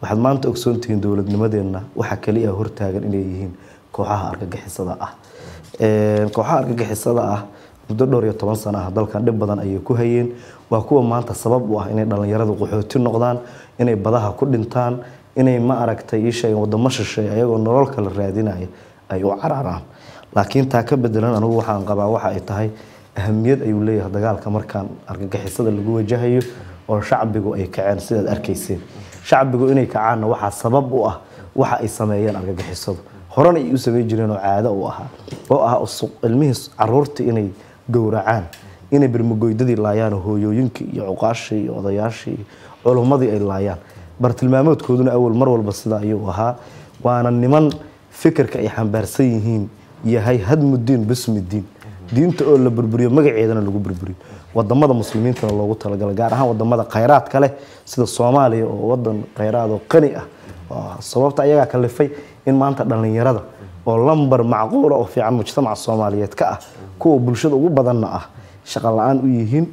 waxaad maanta ogsoontihiin dowladnimadeenna waxa kaliya hortaagan inay yihiin kooxaha argagixisada ah kooxaha argagixisada ah muddo dhowr iyo toban sano ah dalkan dhib badan ayay ku hayeen waa kuwa maanta sabab u ah inay dhallinyaradu qaxooti noqdaan inay badaha ku dhintaan inay ma aragtay ii sheegeen wadamo shisheey ayagoo nolol kala raadinaya ay u cararaan laakiin taa ka bedelan anigu waxaan qabaa waxa ay tahay ahamiyad ayuu leeyahay dagaalka markaan argagixisada lagu wajahayo oo shacbigu ay kaceen sidaad arkayseen shacbigu inay kacaanna waxaa sabab u ah waxa ay sameeyeen argagixisadu horena ay u samayn jireen oo caado u ahaa oo ah ilmihii caruurtii inay gowracaan inay bermagoydadii laayaan oo hooyooyinkii iyo cuqaashii iyo odayaashii iyo culummadii ay laayaan bartilmaamoodkooduna awal mar walba sida ayuu ahaa waana niman fikirka ay xambaarsan yihiin yahay hadmudiin bismidiin diinta oo la burburiyo magaceedana lagu burburiyo wadamada muslimiintana loogu talagalo gaar ahaan wadamada khayraadka leh sida soomaaliya oo wadan khayraad oo qani ah sababta ayagaa kalifay in maanta dhallinyarada oo lambar macquula oo fiican mujtamaca soomaaliyeed ka ah kuwa bulshada ugu badanna ah shaqo la-aan u yihiin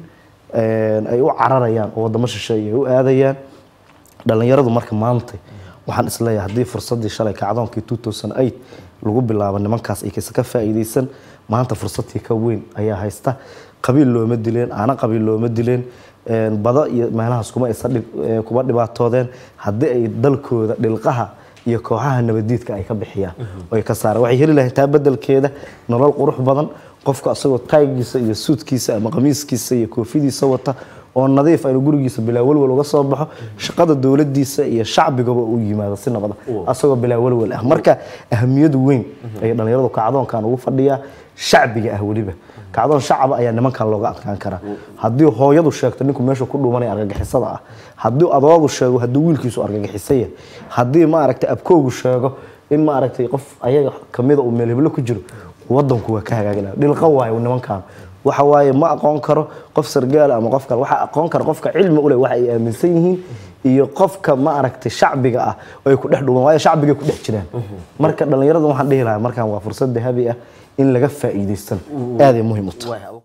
ay u cararayaan oo wadamo shisheeye ay u aadayaan dhallinyaradu marka maanta waxaan isleeyahay haddii fursadii shalay kacdoonkii lagu bilaabo nimankaas ay kase ka faa'iidaysan maanta fursadtii ka weyn ayaa haysta qabiil looma dileen aana qabiil looma dileen bado iyo meelahaas kuma kuma dhibaatoodeen haddii ay dalkooda dhilqaha iyo kooxaha nabadiidka ay ka bixiyaan ay ka saaraan waxay heli lahayn taa bedelkeeda nolol qurux badan qofka asagoo taygiisa iyo suudkiisa ama qamiiskiisa iyo koofidiisa wata oo nadiif aynu gurigiisa bilaa walwal uga soo baxo shaqada dowladiisa iyo shacbigaba u yimaado si nabada asagoo bilaa walwal ah marka ahamiyad weyn ayay dhallinyaradu kacdoonkan ugu fadhiyaa shacbiga ah weliba kacdoon shacaba ayaa nimankan looga adkaan karaa haddii hooyadu sheegto ninku meesha ku dhuumanaya argagixisada ah haddii adoogu sheego haddii wiilkiisu argagixisaya haddii maaragtay abkoogu sheego in maaragtay qof ayaga kamida uu meelheblo ku jiro wadanku waa ka hagaagila dhilqa waayo nimankan waxa waaye ma aqoon karo qof sargaala ama qof kale waxaa aqoon kara qofka cilmi u leh waxa ay aaminsan yihiin iyo qofka ma aragtay shacbiga ah oo ay ku dhex dhuuban waayo shacbigay ku dhex jiraan marka dhallinyarada waxaan dhihi lahaa markaan waa fursad dahabi ah in laga faa'iidaysan aaday muhiim u tahay